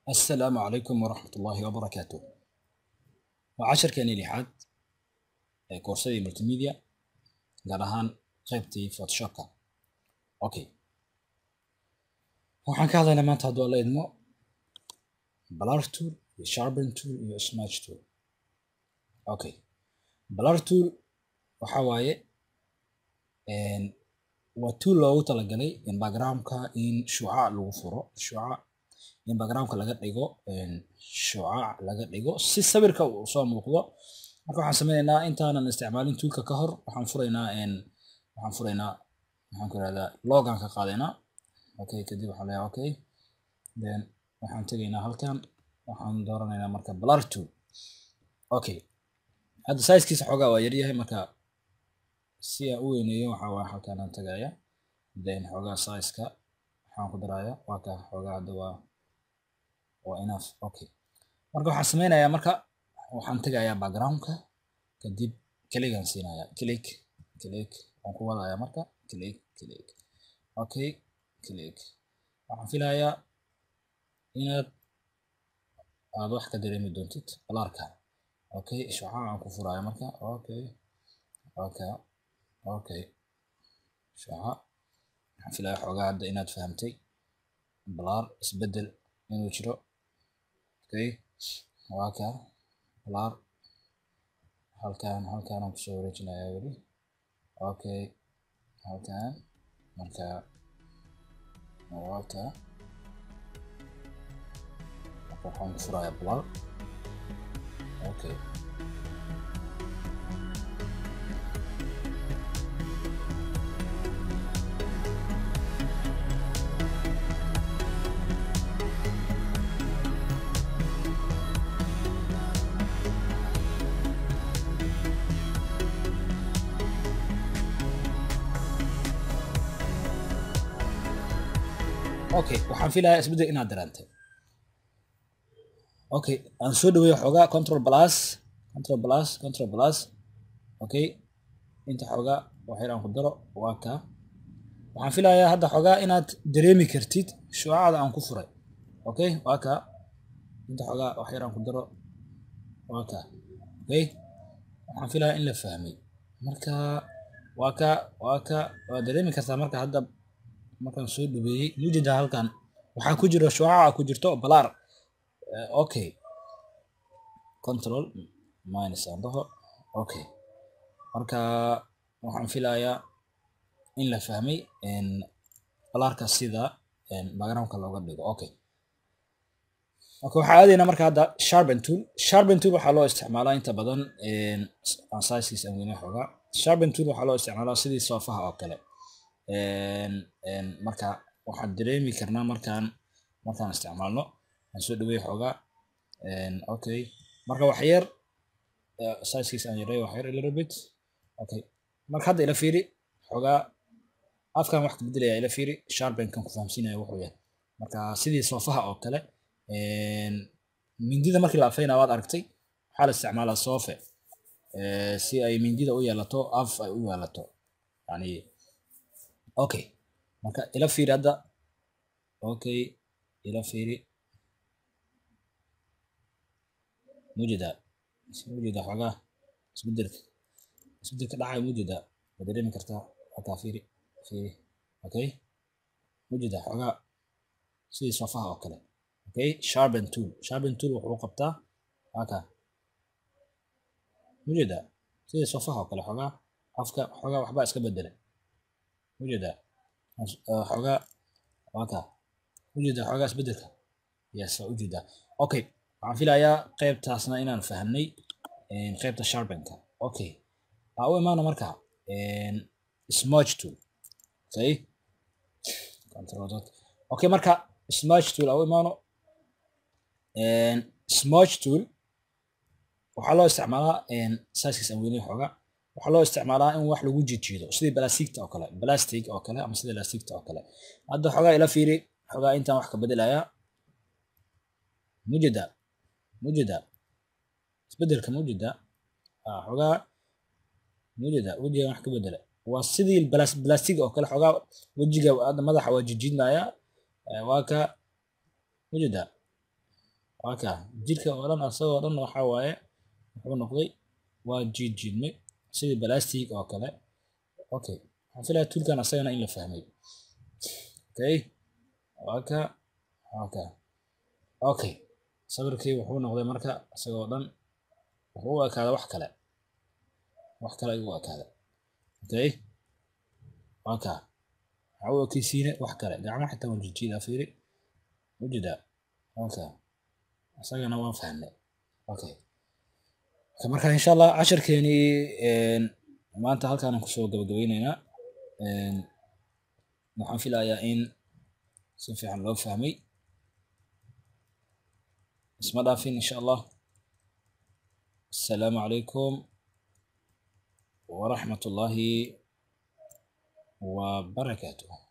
السلام عليكم ورحمة الله وبركاته وعشركeenii lixaad ee koorsadii multimedia gaar ahaan qaybtii photoshopka okay waxaan ka hadlaynaa maanta hadduu alla idmo blur tool iyo sharpen tool iyo smudge tool okay blur tool waxa waaye waa tool loogu talagalay in backgroundka in shucaac lagu furo shucaac in backgroundka laga dhigo shucaac laga dhigo si sawirka uu soo muuqdo marka waxaan sameynaynaa intaanan isticmaalin toolka ka hor waxaan furaynaa waxaan furaynaa maxaan ku irahdaa logan ka qaadaynaa okay kadib waxaan leeyahay okay then waxaan tegaynaa halkan waxaan dooranaynaa marka blur tool okay hadda sizekiisa xoogaa waa yaryahay marka si aan u weyneeyo waxaa waaye halkan aan tagaya then xoogaa sizeka waxaan ku daraya waa ka xoogaa hadda waa waa enough okay marka waxaan sameynayaa marka waxaan tegayaa backgroundka kadib kligan siinaya click click waan ku wadaya marka click click okay click waxaan filayaa inaad aad wax ka dareemi doontid balaarka okay shucaac aan ku furaya marka okay okay okay shucaac waxaan filayaa xoogaa hadda inaad fahamtay balaar isbedel inuu jiro okay waa ka balaar halkan halkan aan kusoo wareejinayaa weli okay halkan marka waa ka marka waxaan ku furayaa balaar okay okay waxaan filayaa isbeddel inaad dareentay okay aan soo dhaweeyo xoogaa control plus control plus control plus okay inta xoogaa wax yar aan ku daro waa ka waxaan filayaa hadda xoogaa inaad dareemi kartid shucaacda aan ku furay okay waa ka inta xoogaa wax yar aan ku daro waa ka okay waxaan filayaa in la fahmay marka waa ka waa ka waa dareemi kartaa marka hadda markaan soo dhaweeyey mujida halkan waxaa ku jira shucaaca ku jirto balaar okay control minus aan dhaho okay marka waxaan filayaa in la fahmay balaarka sida backgroundka looga dhigo okay okay waxaa aadaynaa marka hadda sharpen tool sharpen tool waxaa loo isticmaalaa inta badan aan sizekiisa aan weyne xoogaa sharpen tool waxaa loo isticmaalaa sidii soofaha oo kale marka waxaan dareemi karnaa markaan markaan isticmaalno aan soo dhaweey xoogaa okay marka wax yar sizekiisa aan yareeyo wax yar a little bit okay marka hadda ila fiiri xoogaa afkan wax ka bedelaya ila fiiri sharpenkan ku fahamsiinaya wuxuu yahay marka sidii soofaha oo kale mindida markii la afeynaa waad aragtay waxaa la isticmaalaa soofe si ay mindida u yeelato af ay u yeelato yani okay marka ila fiiri hadda okay ila fiiri mujida mujida xoogaa isbedelka isbedelka dhacay mujida waa dareemi kartaa halkaa fiiri fiiri okay mujida xoogaa sidii soofaha oo kale okay sharpen tool sharpen tool wuxuu qabtaa halkaa mujida sidii soofaha oo kale xoogaa afka xoogaa waxbaa iska bedelay mujida xoogaa waka ujeeda xoogaa isbedelka yes waa ujeedaa okay waxaan filayaa qaybtaasna inaan fahamnay qaybta sharpenka okay aa u imaano marka smudge tool okay control okay marka smudge tool aa u imaano smudge tool waxaa loo isticmaalaa sizekiisa aan weynay xoogaa waxaa loo isticmaalaa in wax lagu jijiido sidii blastigta oo kale plastic oo kale ama sidii lastigta oo kale hadda xoogaa ila fiiri xoogaa intaan wax ka bedelaya mujida mujida isbedelka mujida xoogaa mujida wejigan wax ka bedela waa sidii plastig oo kale xoogaa wejiga hadda madaxa waa jijiidnaya waa ka mujida waka jirka oo dhan asagoo dhan waxaa waaye wuxuu noqday waa jiid jiidmay sidii balastic oo kale okay waxaan filaya toolkan asagana in la fahmay okay waka waka okay sawirkii wuxuu noqday marka isagoo dhan wuxuu u ekaaday wax kale wax kale ayuu u ekaaday okay waka waxaa u ekeysiine wax kale gacmaha xitaa waan jijiidaa fiiri ujeedaa waka isagana waan fahnay okay marka insha allah casharkeenii maanta halkaan kusoo gabagabeyneynaa waxaan filayaa in si fiican loo fahmay isma dhaafin insha allah asalaamu calaykum waraxmat ullaahi wabarakaatuh